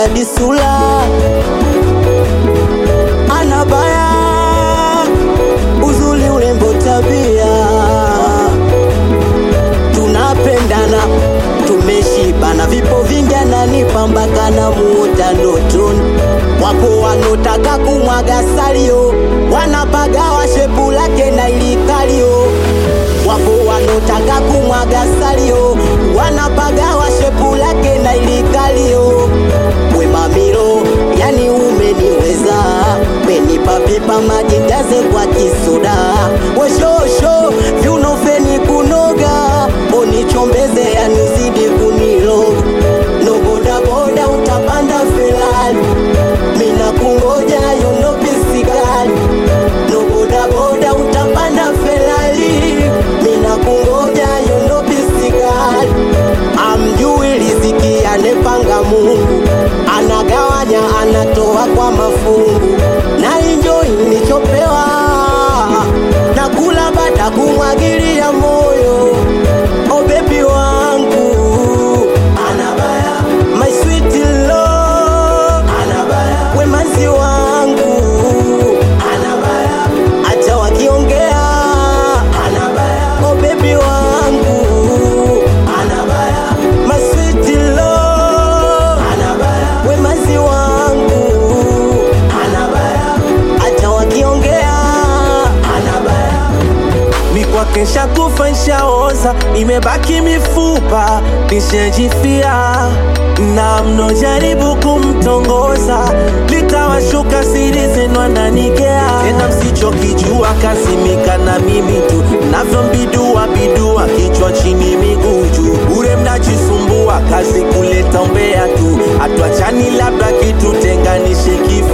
hadi sura ana baya uzuri urembo tabia tunapendana tumeshibana vipo vingi ananipambaka na muota ndotoni wapo wanotaka kumwaga salio wanapagawa shepu lake na ilikalio wapo wanotaka kumwaga salio wanapagawa shepu lake na ilikalio wemamilo yani umeniweza menipa pipa maji jaze kwa kisoda weshosho viunofeni kunoga onichombeze yani uzidi kunilo nobodaboda utapanda felali mina kungoja yonopisikali nobodaboda utapanda felali mina kungoja yonopisikali amjui riziki anepanga mungu anagawanya anatoa kwa mafungu na enjoy nilichopewa na kula bada kumwagilia moyo o bebi wangu anabaya my sweet love anabaya wemanzi wangu anabaya acha wakiongea anabaya o bebi wangu anabaya my sweet love anabaya wemanzi wangu anabaya acha wakiongea anabaya mikwake nshakufa nshaoza imebaki mifupa nishajifia na mnojaribu kumtongoza litawashuka siri zenu ananigea tena msichokijua kazimika na mimi tu navyombidua bidua kichwa chini miguu juu bure mnajisumbua kazi kuleta umbea tu hatuachani labda kitutenganishe kifo